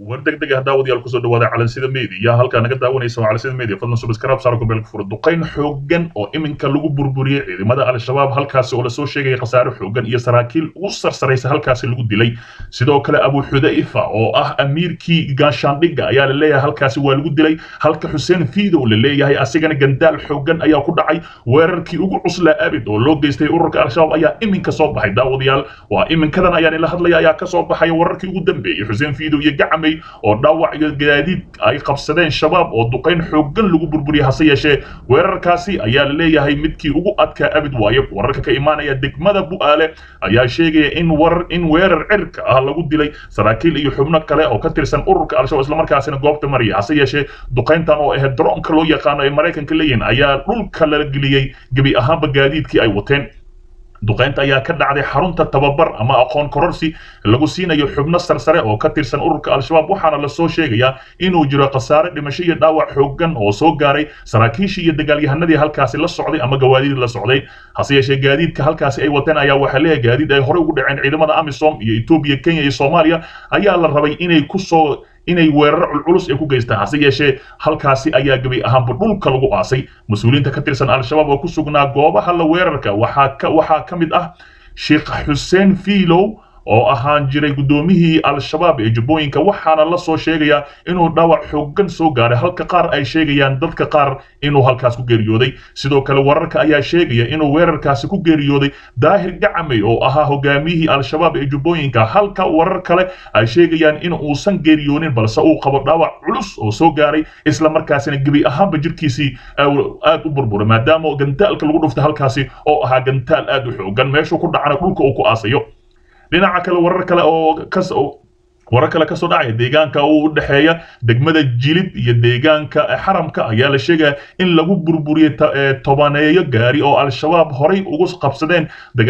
war degdeg ah daawadayaal kusoo dhawaada calansida media halkaa naga daawanaysa waa calansida media fadlan subscribe saar ku beelka furo duqayn xooggan oo iminka lagu burburiyey ciidamada al-shabaab halkaasi oo lasoo sheegaya khasaare xooggan iyo saraakiil ugu sarsaraysa halkaasi lagu dilay sidoo kale abu xudayfa oo ah amiirkii gaashaandhigga ayaa la leeyahay halkaasi waa lagu dilay halka xuseen fiidow la leeyahay asigana gandaal xooggan ayaa ku dhacay weerarkii ugu cuslaa abid oo loo geystay ururka al-shabaab ayaa iminka soo baxay daawadayaal waa iminkadan ayaan ila hadlaya ayaa kasoo baxaya wararkii ugu dambeeyey xuseen fiidow iyo gacmay oo dhaawac iyo gaadiid ay qabsadeen shabaab oo duqayn xooggan lagu burburiyay hase yeeshee weerarkaasi ayaa la leeyahay midkii ugu adkaa abid waayo wararka ka imaanaya degmada bu'aale ayaa sheegaya in warar in weerar cirka ah lagu dilay saraakiil iyo xubno kale oo ka tirsan ururka al-shabaab islamarkaasina goobta maraya hase yeeshee duqayntan oo ahayd droonka loo yaqaano ay maraykanka leeyihin ayaa dhulka la geliyey gebi ahaanba gaadiidkii ay wateen duqaynta ayaa ka dhacday xarunta tababar ama aqoon kororsi lagu siinayo xubno sarsare oo ka tirsan ururka al-shabaab waxaana lasoo sheegayaa inuu jiro khasaare dhimasho iyo dhaawac xooggan oo soo gaaray saraakiishii iyo dagaalyahanadii halkaasi la socday ama gawaadidii la socday hase yeeshee gaadiidka halkaasi ay wateen ayaa waxaa leeyahay gaadiid ay horey ugu dhaceen ciidamada amisom iyo etoobiya kenya iyo soomaaliya ayaa la rabay inay kusoo inay weeraro culculus ay ku geystaan hase yeeshee halkaasi ayaa gebi ahaanba dhulka lagu aasay mas-uuliyiinta ka tirsan al-shabaab oo ku sugnaa goobaha la weerarka waxaa ka waxaa ka mid ah sheekh xuseen fiilow oo ahaan jiray guddoomiyihii al-shabaab ee jubbooyinka waxaana la soo sheegayaa inuu dhaawac xooggan soo gaaray halka qaar ay sheegayaan dadka qaar inuu halkaas ku geeriyooday sidoo kale wararka ayaa sheegaya inuu weerarkaasi ku geeriyooday daahir gacmay oo ahaa hogaamiyihii al-shabaab ee jubbooyinka halka warar kale ay sheegayaan in uusan geeriyoonin balse uu qabo dhaawac culus oo soo gaaray isla markaasina gebi ahaanba jirkiisii aad u burburay maadaama gantaalka lagu dhuftay halkaasi oo ahaa gantaal aad u xooggan meeshuu ku dhacana dhulka uu ku aasayo dhinaca kale warar kale oo kas warar kale kasoo dhacaya deegaanka uu u dhexeeya degmada jilib iyo deegaanka xaramka ayaa la sheegaya in lagu burburiyey tobaneeyo gaari oo al-shabaab horay ugu qabsadeen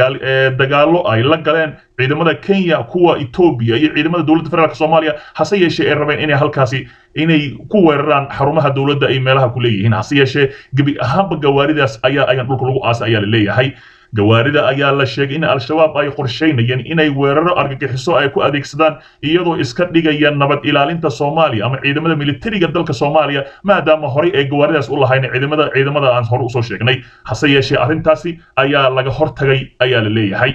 dagaallo ay la galeen ciidamada kenya kuwa etoobiya iyo ciidamada dowladda federaalk soomaaliya hase yeeshee ay rabeen inay halkaasi inay ku weeraraan xarumaha dowladda ay meelaha ku leeyihiin hase yeeshee gebi ahaanba gawaaridaas ayaa ayaan dhulka lagu aasay ayaa la leeyahay gawaarida ayaa la sheegay in al-shabaab ay qorshaynayeen inay weeraro argagixiso ay ku adeegsadaan iyadoo iska dhigaya nabad ilaalinta soomaaliya ama ciidamada militariga dalka soomaaliya maadaama horey ay gawaaridaas u lahayn ciidamada ciidamada aan hore usoo sheegnay hase yeeshee arrintaasi ayaa laga hortagay ayaa la leeyahay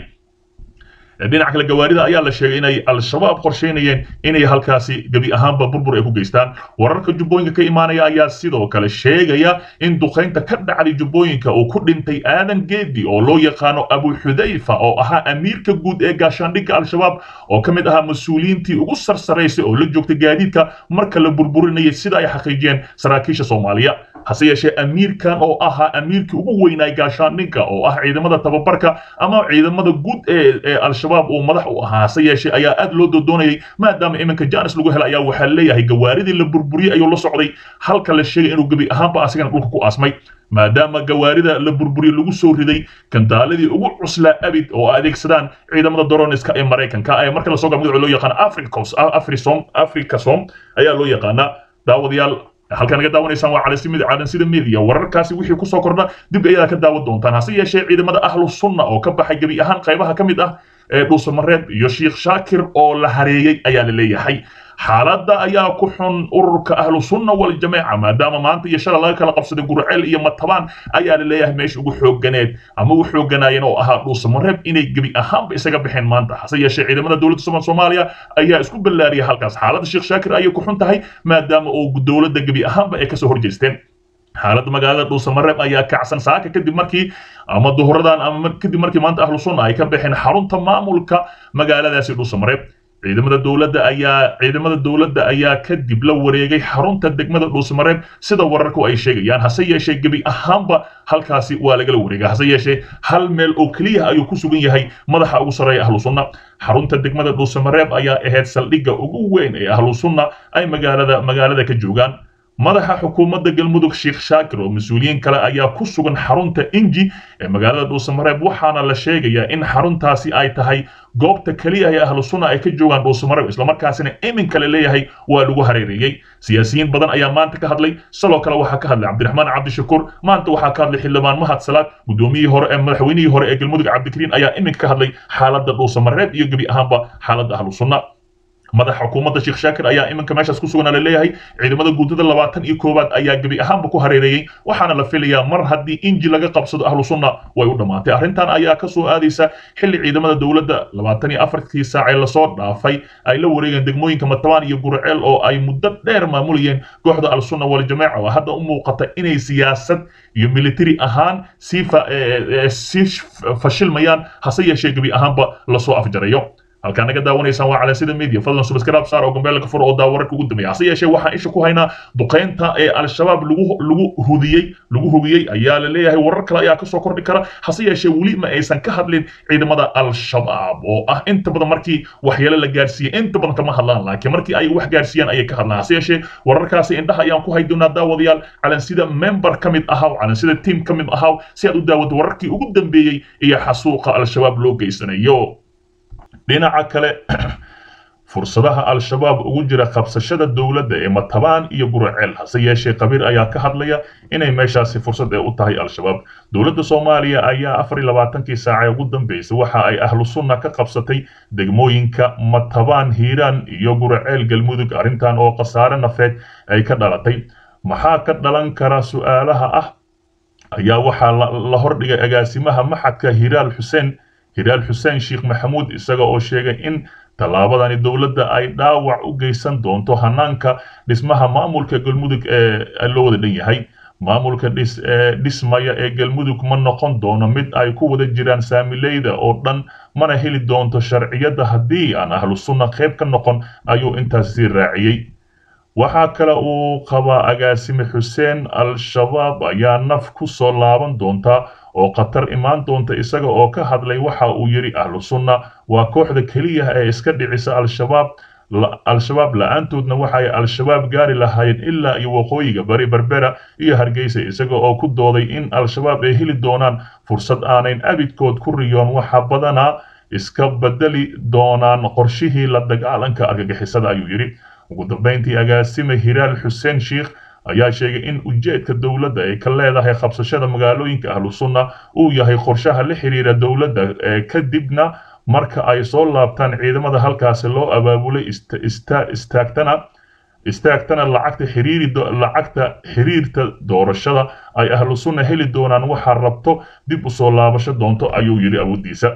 dhinaca kale gawaarida ayaa la sheegay inay al-shabaab qorshaynayeen inay halkaasi gebi ahaanba burbur ay ku geystaan wararka jubbooyinka ka imaanaya ayaa sidoo kale sheegaya in duqaynta ka dhacday jubbooyinka uu ku dhintay aadan geedi oo loo yaqaano abu xudayfa oo ahaa amiirka guud ee gaashaandhigga al-shabaab oo ka mid ahaa mas-uuliyiintii ugu sarsaraysay oo la joogtay gaadiidka marka la burburinayay sida ay xaqiijiyeen saraakiisha soomaaliya hase yeeshee amiirkan oo ahaa amiirkii ugu weynaay gaashaandhigga oo ah ciidamada tababarka ama ciidamada guud ee al-shabaab uu madax u ahaa hase yeeshee ayaa aad loo doodoonayay maadaama iminka jaanis lagu helay ayaa waxaa leeyahay gawaaridii la burburiyey ayuu la socday halka la sheegay inuu gebi ahaanba asigana dhulka ku aasmay maadaama gawaarida la burburiye lagu soo riday kantaaladii ugu cuslaa abid oo adeegsadaan ciidamada doroniska ee maraykanka ee marka lasoo gaab magaco loo yaqaano africos afrisom africasom ayaa loo yaqaanaa daawadayaal halkaa naga daawanaysaan waa calansida media wararkaasi wixii kusoo kordha dib ayadaa ka daawan doontaan hase yeeshee ciidamada ahlu sunna oo ka baxay gebi ahaan qaybaha ka mid ah ee dhuusamareeb iyo sheikh shaakir oo la hareeyey ayaa la leeyahay xaaladda ayaa ku xun ururka ahlu sunna waljamaaca maadaama maanta iyo shala laga kala qabsaday gurceel iyo matabaan ayaa la leeyahay meesha ugu xoogganeed ama ugu xoogganaayeen oo ahaa dhuusamareeb inay gebi ahaanba isaga baxeen maanta hase yeeshee ciidamada dowladda somal soomaaliya ayaa isku ballaariyay halkaas xaaladda sheekh shaakir ayay ku xun tahay maadaama uu dowladda gebi ahaanba ay kasoo horjeesteen xaaladda magaalada dhuusamareeb ayaa kacsan saaka kadib markii ama duhuradan ama kadib markii maanta ahlu sunna ay ka baxeen xarunta maamulka magaaladaasi dhuusamareeb ciidamada dowladda ayaa ciidamada dowladda ayaa kadib la wareegay xarunta degmada dhuusamareeb sida wararku ay sheegayaan hase yeeshee gebi ahaanba halkaasi waa lagala wareegay hase yeeshee hal meel oo keliya ayuu ku sugan yahay madaxa ugu sarreeya ahlu sunna xarunta degmada dhuusamareeb ayaa ahayd saldhigga ugu weyn ee ahlu sunna ay magaalada magaalada ka joogaan madaxa xukuumadda galmudug sheekh shaakir oo mas-uuliyiin kale ayaa ku sugan xarunta inji ee magaalada dhuusamareeb waxaana la sheegayaa in xaruntaasi ay tahay goobta keliya ee ahlu sunna ay ka joogaan dhuusamareeb islamarkaasina iminka la leeyahay waa lagu hareereeyey siyaasiyiin badan ayaa maanta ka hadlay sidoo kale waxaa ka hadlay cabdiraxmaan cabdishakuur maanta waxaa ka hadlay xildhibaan mahad salaad guddoomiyihii hore ee madaxweynihii hore ee galmudug cabdikariin ayaa iminka ka hadlay xaaladda dhuusamareeb iyo gebi ahaanba xaaladda ahlu sunna madaxa xukuumadda sheekh shaakir ayaa iminka meeshaas ku sugan la leeyahay ciidamada guutada labaatan iyo koowaad ayaa gebi ahaanba ku hareereeyey waxaana la filayaa mar haddii inji laga qabsado ahlu sunna way u dhammaatay arrintan ayaa ka soo aadaysa xilli ciidamada dowladda labaatan iyo afartii saacee lasoo dhaafay ay la wareegeen degmooyinka matabaan iyo gurceel oo ay muddo dheer maamulayeen kooxda al-sunna waljamaaca oo hadda u muuqata inay siyaasad iyo military ahaan sii sii fashilmayaan hase yeeshee gebi ahaanba lasoo afjarayo halkaa naga daawanaysaan waa calansida media fadlan subscribe saar oo gambeelka fur oo daawararka ugu dambeeya hase yeeshee waxaan isha ku haynaa duqeynta ee al-shabaab lagu lagu hudiyey lagu hubiyey ayaa la leeyahay warar kale ayaa kasoo kordhi kara hase yeeshee weli ma aysan ka hadlin ciidamada al-shabaab oo ah inta badan markii waxyeelo la gaarsiiyey inta badan kama hadlaan laakiin markii ay wax gaarsiiyaan ayay ka hadlaan hase yeeshee wararkaasi indhaha ayaan ku hay doonaa daawadayaal calansida member ka mid ahaw calansida team ka mid ahaw si aad u daawato wararkii ugu dambeeyey iyo xasuuqa al-shabaab loo geysanayo dhinaca kale fursadaha al-shabaab ugu jira qabsashada dowladda ee matabaan iyo guraceel hase yeeshee qabiir ayaa ka hadlaya inay meeshaasi fursad ee u tahay al-shabaab dowladda soomaaliya ayaa afar iyo labaatankii saace ugu dambeysay waxa ay ahlu sunna ka qabsatay degmooyinka matabaan hiiraan iyo guraceel galmudug arrintan oo khasaare nafeed ay ka dhalatay maxaa ka dhalan kara su-aalaha ah ayaa waxaa la hordhigay agaasimaha maxadka hiraal xuseen hiraal xuseen sheekh maxamuud isaga oo sheegay in tallaabadani dowladda ay dhaawac u geysan doonto hanaanka dhismaha maamulka galmudug ee loo wada dhan yahay maamulka dhismaya ee galmudug ma noqon doono mid ay ku wada jiraan saamileyda oo dhan mana heli doonto sharciyadda haddii aan ahlu sunna qayb ka noqon ayuu intaas sii raaciyey waxaa kale uu qabaa agaasime xuseen al-shabaab ayaa naf ku soo laaban doonta oo khatar imaan doonta isaga oo ka hadlay waxa uu yidhi ahlu sunna waa kooxda keliya ee iska dhicisa al-shabaab al-shabaab la-aantoodna waxay al-shabaab gaari lahaayeen ilaa iyo waqooyiga bari berbera iyo hargeysa isaga oo ku dooday in al-shabaab ay heli doonaan fursad aanayn abidkood ku riyoon waxa badanaa iska bedeli doonaan qorshihii la dagaalanka argagixisada ayuu yidhi ugu dambeyntii agaasime hiraal xuseen sheikh ayaa sheegay in ujeedka dowladda ay ka leedahay qabsashada magaalooyinka ahlu sunna uu yahay qorshaha la xiriira dowladda ee kadibna marka ay soo laabtaan ciidamada halkaasi loo abaabulay istaagtana istaagtana lacagta xiriiri lacagta xiriirta doorashada ay ahlu sunna heli doonaan waxaa rabto dib u soo laabasho doonto ayuu yidhi awooddiisa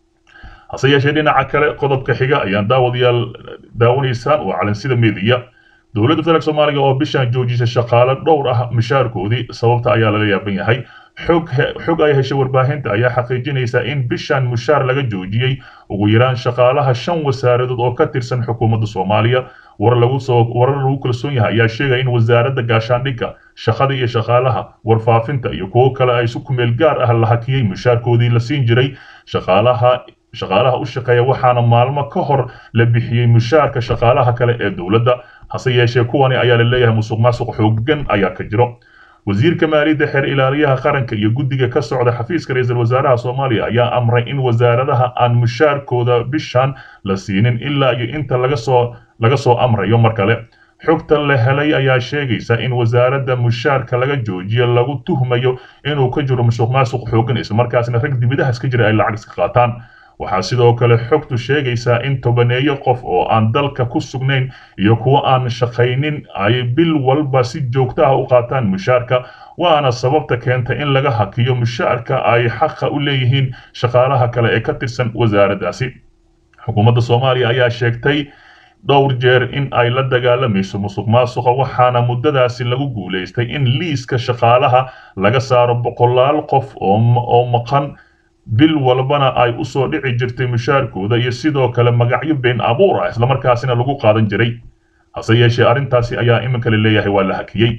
hase yeeshee dhinaca kale qodobka xiga ayaan daawadayaal daawanaysaan waa calansida media dowladda federaalk soomaaliya oo bishan joojisay shaqaale dhowr ah mishaarkoodii sababta ayaa laga yaaban yahay xog xog ay heshay warbaahinta ayaa xaqiijinaysa in bishan mushaar laga joojiyey ugu yaraan shaqaalaha shan wasaaradood oo ka tirsan xukuumadda soomaaliya war lagu soo warar lagu kalsoon yahay ayaa sheegaya in wasaaradda gaashaandhigga shaqada iyo shaqaalaha warfaafinta iyo kuwo kale ay si kumeel gaar ah la hakiyey mushaarkoodii la siin jiray shaqaalaha shaqaalaha u shaqeeya waxaana maalmo ka hor la bixiyey mushaarka shaqaalaha kale ee dowladda hase yeeshee kuwani ayaa la leeyahay musuq maasuq xooggan ayaa ka jiro wasiirka maaliyadda xeer ilaaliyaha qaranka iyo guddiga ka socda xafiiska ra-iisul wasaaraha soomaaliya ayaa amray in wasaaradaha aan mushaarkooda bishan la siinin ilaa iyo inta laga soo laga soo amrayo mar kale xogta la helay ayaa sheegaysa in wasaaradda mushaarka laga joojiyo lagu tuhmayo inuu ka jiro musuq maasuq xooggan islamarkaasna rag dibidaha iska jira ay lacag iska qaataan waxaa sidoo kale xogtu sheegaysaa in tobaneeyo qof oo aan dalka ku sugnayn iyo kuwo aan shaqaynin ay bil walba si joogto ah u qaataan mushaarka waana sababta keenta in laga hakiyo mushaarka ay xaqa u leeyihiin shaqaalaha kale ee ka tirsan wasaaraddaasi xukuumadda soomaaliya ayaa sheegtay dhowr jeer in ay la dagaalamayso musuq maasuqa waxaana muddadaasi lagu guulaystay in liiska shaqaalaha laga saaro boqolaal qof oo maqan bil walbana ay u soo dhici jirtay mushaarkooda iyo sidoo kale magacyo been abuur ah islamarkaasina lagu qaadan jiray hase yeeshee arrintaasi ayaa iminka la leeyahay waa la hakiyey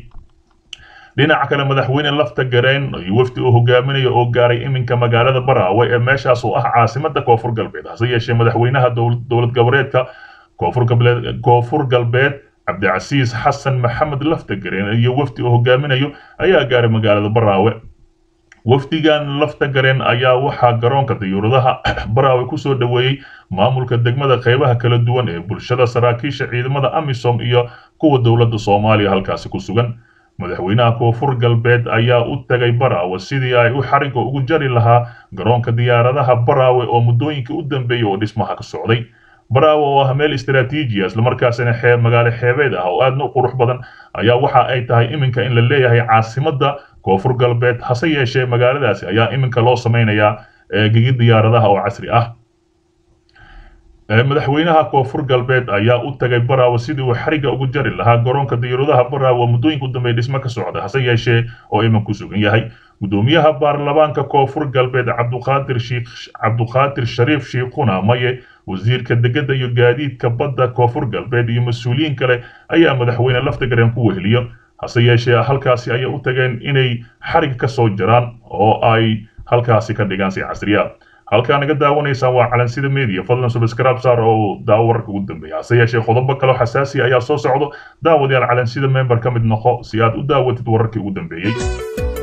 dhinaca kale madaxweyne lafta gareen iyo wafdi uu hogaaminaya oo gaaray iminka magaalada baraawe ee meeshaas oo ah caasimada koonfur galbeed hase yeeshee madaxweynaha dowlad goboleedka koonfur galbeed cabdicasiis xasan maxamed lafta gareen iyo wafdi uu hogaaminayo ayaa gaaray magaalada baraawe wafdigan lafta gareen ayaa waxaa garoonka diyuuradaha baraawe kusoo dhoweeyey maamulka degmada qaybaha kala duwan ee bulshada saraakiisha ciidamada amisom iyo kuwa dowladda soomaaliya halkaasi ku sugan madaxweynaha koonfur galbeed ayaa u tagay baraawe sidii ay u xariga ugu jari lahaa garoonka diyaaradaha baraawe oo muddooyinkii u dambeeyey oo dhismaha ka socday baraawo oo ah meel istaraatiiji ah islamarkaasina xeeb magaalo xeebeed ah oo aadna u qurux badan ayaa waxa ay tahay iminka in la leeyahay caasimadda koonfur galbeed hase yeeshee magaaladaasi ayaa iminka loo samaynayaa gigi diyaaradaha oo casri ah madaxweynaha koonfur galbeed ayaa u tagay baraawo sidii uu xariga ugu jari lahaa garoonka diyaaradaha baraawo muddooyinka u dambeeya dhismo ka socda hase yeeshee oo iman ku sugan yahay gudoomiyaha baarlamaanka koonfur galbeed cabduqaadir shiikh cabduqaadir shariif shiikhuna maye wasiirka degedda iyo gaadiidka badda koonfur galbeed iyo mas-uuliyiin kale ayaa madaxweyne laftagareen ku weheliyo hase yeeshee halkaasi ayay u tageen inay xarig ka soo jaraan oo ay halkaasi ka dhigaan si casriya halkaa naga daawanaysaan waa calansida media fadlan subscribe saar oo daawo wararka ugu dambeeya hase yeeshee qodobo kaloo xasaasi ayaa soo socdo daawadayaal calansida member ka mid noqo si aad u daawatid wararkii ugu dambeeyey